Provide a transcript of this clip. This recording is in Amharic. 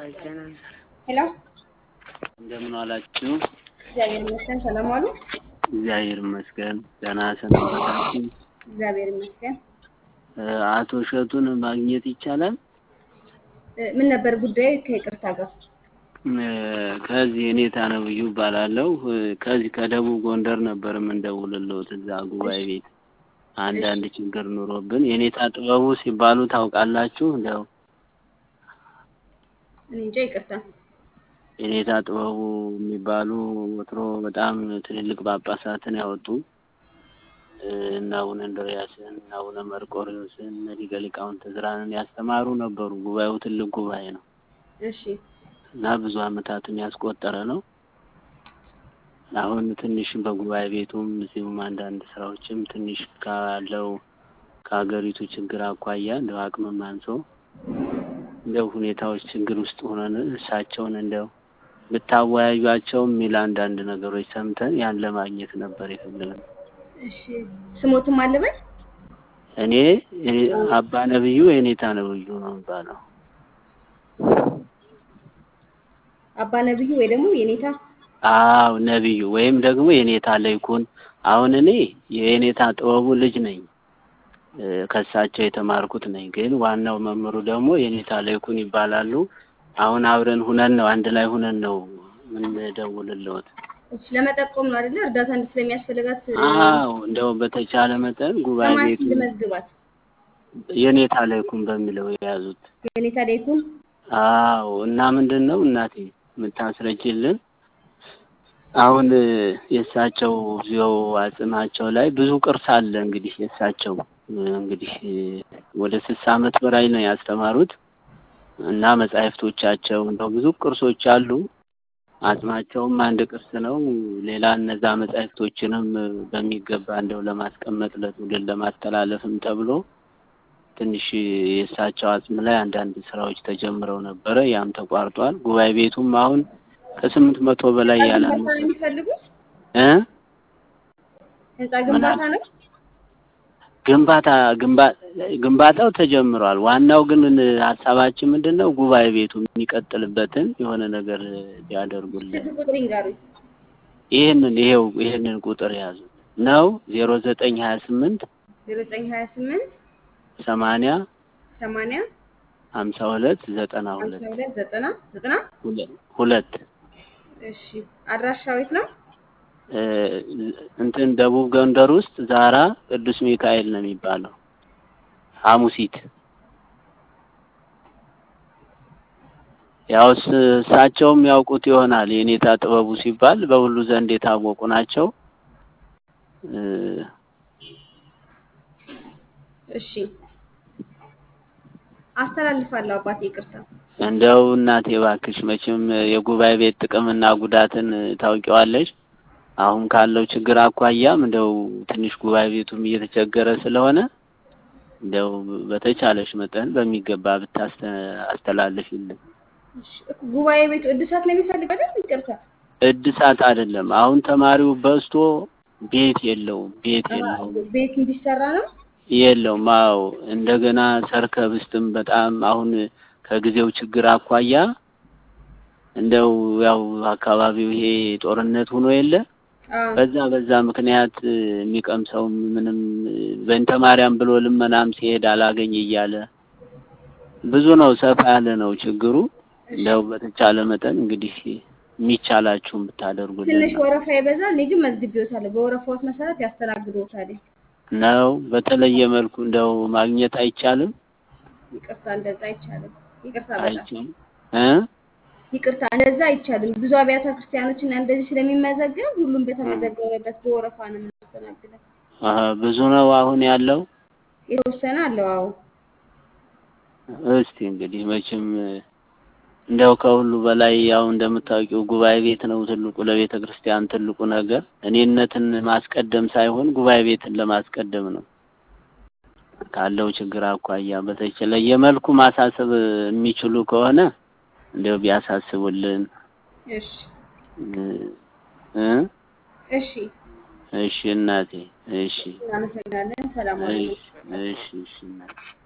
ሄሎ እንደምን ዋላችሁ? እግዚአብሔር ይመስገን። ሰላም ዋሉ? እግዚአብሔር ይመስገን። ደህና ሰነበታችሁ? እግዚአብሔር ይመስገን። እ አቶ እሸቱን ማግኘት ይቻላል? እ ምን ነበር ጉዳዩ? ከይቅርታ ጋር እ ከዚህ እኔታ ነብዩ እባላለሁ። እ ከዚህ ከደቡብ ጎንደር ነበር የምንደውልልዎት እዛ ጉባኤ ቤት አንዳንድ ችግር ኑሮብን የኔታ ጥበቡ ሲባሉ ታውቃላችሁ? እንደው እኔ እንጃ ይቅርታ። የኔታ ጥበቡ የሚባሉ ወትሮ በጣም ትልልቅ ጳጳሳትን ያወጡ እ እነ አቡነ እንድርያስን እነ አቡነ መርቆሬዎስን እነ ሊቀ ሊቃውንት ዕዝራንን ያስተማሩ ነበሩ። ጉባኤው ትልቅ ጉባኤ ነው እሺ እና ብዙ ዓመታትን ያስቆጠረ ነው። አሁን ትንሽ በጉባኤ ቤቱም እዚሁም አንዳንድ ስራዎችም ትንሽ ካለው ከሀገሪቱ ችግር አኳያ እንደው አቅምም አንሶ እንደው ሁኔታዎች ችግር ውስጥ ሆነን እሳቸውን እንደው ብታወያዩአቸው የሚል አንዳንድ ነገሮች ሰምተን ያን ለማግኘት ነበር የፈለግነው። እሺ ስሞትም አለበት እኔ እኔ አባ ነብዩ የኔታ ነብዩ ነው የሚባለው። አባ ነብዩ ወይ ደግሞ የኔታ አዎ ነብዩ ወይም ደግሞ የኔታ ለይኩን። አሁን እኔ የኔታ ጥበቡ ልጅ ነኝ እ ከእሳቸው የተማርኩት ነኝ። ግን ዋናው መምህሩ ደግሞ የኔታ ለይኩን ይባላሉ። አሁን አብረን ሁነን ነው አንድ ላይ ሁነን ነው የምንደውልልዎት። እሺ ለመጠቆም ነው አይደለ? እርዳታ እንድ ስለሚያስፈልጋት አዎ እንደው በተቻለ መጠን ጉባኤ ከማን ቤቱ ልመዝግባት? የኔታ ለይኩን በሚለው የያዙት። የኔታ ላይኩን አዎ እና ምንድን ነው እናቴ የምታስረጅልን አሁን እ የእሳቸው እዚያው አጽማቸው ላይ ብዙ ቅርስ አለ። እንግዲህ የእሳቸው እ እንግዲህ እ ወደ ስልሳ ዓመት በላይ ነው ያስተማሩት እና መጻሕፍቶቻቸው እንደው ብዙ ቅርሶች አሉ። አጽማቸውም አንድ ቅርስ ነው። ሌላ እነዛ መጻሕፍቶችንም እ በሚገባ እንደው ለማስቀመጥ ለትውልድ ለማስተላለፍም ተብሎ ትንሽ የእሳቸው አጽም ላይ አንዳንድ ስራዎች ተጀምረው ነበረ። ያም ተቋርጧል። ጉባኤ ቤቱም አሁን ከስምንት መቶ በላይ ግንባታ ያላነሰ ነው የሚፈልጉት? እ ህንጻ ግንባታ ነው? ግንባታ ግንባ- ግንባታው ተጀምሯል። ዋናው ግን እ ሀሳባችን ምንድን ነው ጉባኤ ቤቱ የሚቀጥልበትን የሆነ ነገር እ ቢያደርጉልን ስልክ ቁጥር ይንገሩኝ። ይህንን ይሄው ይህንን ቁጥር ያዙ ነው ዜሮ ዘጠኝ ሀያ ስምንት ዜሮ ዘጠኝ ሀያ ስምንት ሰማንያ ሰማንያ ሀምሳ ሁለት ዘጠና ሁለት ሀምሳ ሁለት ዘጠና ዘጠና ሁለ- ሁለት እሺ አድራሻው የት ነው? እ እንትን ደቡብ ጎንደር ውስጥ ዛራ ቅዱስ ሚካኤል ነው የሚባለው ሐሙሲት ያው እስ- እሳቸውም ያውቁት ይሆናል። የኔታ ጥበቡ ሲባል በሁሉ ዘንድ የታወቁ ናቸው። እ እሺ አስተላልፋለሁ አባቴ ይቅርታ። እንደው እናቴ እባክሽ መቼም የጉባኤ ቤት ጥቅምና ጉዳትን ታውቂዋለሽ። አሁን ካለው ችግር አኳያም እንደው ትንሽ ጉባኤ ቤቱም እየተቸገረ ስለሆነ እንደው በተቻለሽ መጠን በሚገባ ብታስተ አስተላልፊልን። እሺ እኮ ጉባኤ ቤቱ እድሳት ነው የሚፈልገው አይደል? ይቅርታ እድሳት አይደለም። አሁን ተማሪው በዝቶ ቤት የለውም፣ ቤት የለውም ቤት እንዲሰራ ነው። የለውም። አዎ እንደገና ሰርከ ብስትም በጣም አሁን ከጊዜው ችግር አኳያ እንደው ያው አካባቢው ይሄ ጦርነት ሆኖ የለ አዎ በዛ በዛ ምክንያት እ የሚቀምሰው ምንም እ በእንተ ማርያም ብሎ ልመናም ሲሄድ አላገኝ እያለ ብዙ ነው። ሰፋ ያለ ነው ችግሩ። እንደው በተቻለ መጠን እንግዲህ የሚቻላችሁን ብታደርጉልን ትንሽ ነው ወረፋ ይበዛል። እኔ ግን መዝግቤዎታለሁ። በወረፋዎት መሰረት ያስተናግዶታል። ነው። በተለየ መልኩ እንደው ማግኘት አይቻልም ይቅርታ እንደዛ አይቻልም። ይቅርታ በጣም አይችልም እ ይቅርታ እንደዛ አይቻልም። ብዙ አብያተ ክርስቲያኖች እና እንደዚህ ስለሚመዘገብ ሁሉም በተመዘገበበት በወረፋ ነው የምናስተናግደው። አሀ፣ ብዙ ነው አሁን ያለው። የተወሰነ አለው። አዎ እስቲ እንግዲህ መቼም እ እንደው ከሁሉ በላይ ያው እንደምታውቂው ጉባኤ ቤት ነው ትልቁ ለቤተ ክርስቲያን ትልቁ ነገር እኔነትን ማስቀደም ሳይሆን ጉባኤ ቤትን ለማስቀደም ነው። ካለው ችግር አኳያ በተለየ መልኩ ማሳሰብ የሚችሉ ከሆነ እንደው ቢያሳስቡልን እሺ እ እ እሺ እሺ እናቴ እሺ እናመሰግናለን። ሰላም ዋሉ። እሺ እሺ እሺ እናቴ